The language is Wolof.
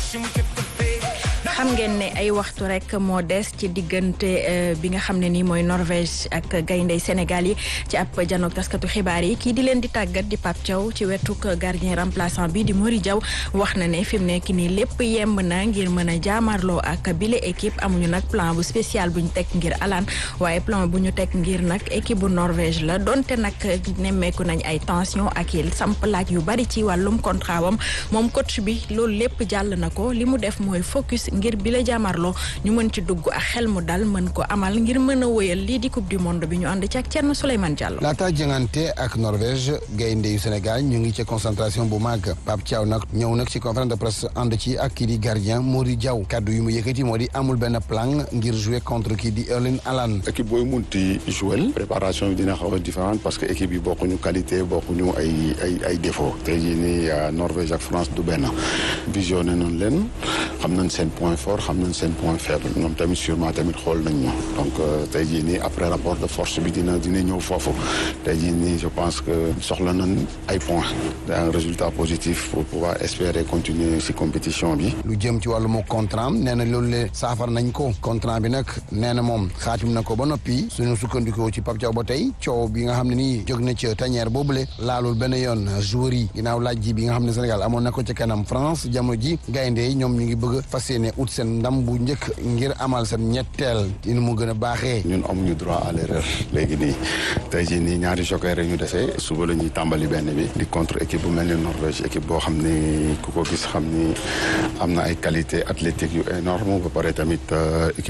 xam ngeen ne ay waxtu rek moo des ci diggante bi nga xam ne nii mooy Norvège ak gayndey Sénégal yi ci ab janook taskatu xibaar yi kii di leen di tàggat di Pape Thiaw ci wetuk gardien remplaçant bi di Mori Diaw wax na ne fi mu nekk nii lépp yemb na ngir mën a jaamarloo ak bile équipe amuñu nag plan bu spécial bu ñu teg ngir alaan waaye plan bu ñu teg ngir nag équipe bu Norvège la donte nag nemmeeku nañ ay tension ak il samp laaj yu bari ci wàllum contrat wam moom coach bi loolu lépp jàll na ko li mu def mooy focus ngir bi la jaamarloo ñu mën ci dugg ak xel mu dal mën ko amal ngir mën a wëyal lii di coupe du monde bi ñu ànd ci ak Thierno Souleymane Diallo. laata jëngante ak Norvège gaynde yu Sénégal ñu ngi ci concentration bu màgg Pape Thiaw nag ñëw nag ci conférence de presse ànd ci ak kii di gardien Mody Diaw kaddu yu mu yëkkati moo di amul benn plan ngir jouer contre kii di Erling Haaland. équipe booy munti jouer préparation bi dina xaw a différente parce que équipe yi bokkuñu qualité bokkuñu ay ay ay défaut tey jii nii Norvège ak France du benn visionné nañ leen xam nañ seen point fort xam nañ seen point faible ñoom tamit sûrement tamit xool nañ ñu donc tey jii nii après rapport de force bi dina dina ñëw foofu tey jii nii je pense que soxla nañ ay points un résultat positif pour pouvoir espérer continuer ci compétition bi. lu jëm ci wàllum contrat nee na loolu le saafar nañ ko contrat bi nag nee na moom xaatim na ko ba noppi suñu sukkandikoo ci Pape Thiaw ba tey coow bi nga xam ne nii jóg na ca tanière boobule laalul benn yoon joueur yi ginnaaw laaj ji bi nga xam ne Sénégal amoon na ko ca kanam France jamono ji gaynde yi ñoom ñu ngi bëgg fas yéene ut seen ndam bu njëkk ngir amal seen ñetteel dina mu gën a baaxee. ñun amuñu droit à l'erreur léegi nii tey jii nii ñaari joker rek ñu defee suba la ñuy tàmbali benn bi di contre équipe bu mel ni Norvège équipe boo xam ni ku ko gis xam ni am na ay qualité athlétique yu énorme ba pare tamit équipe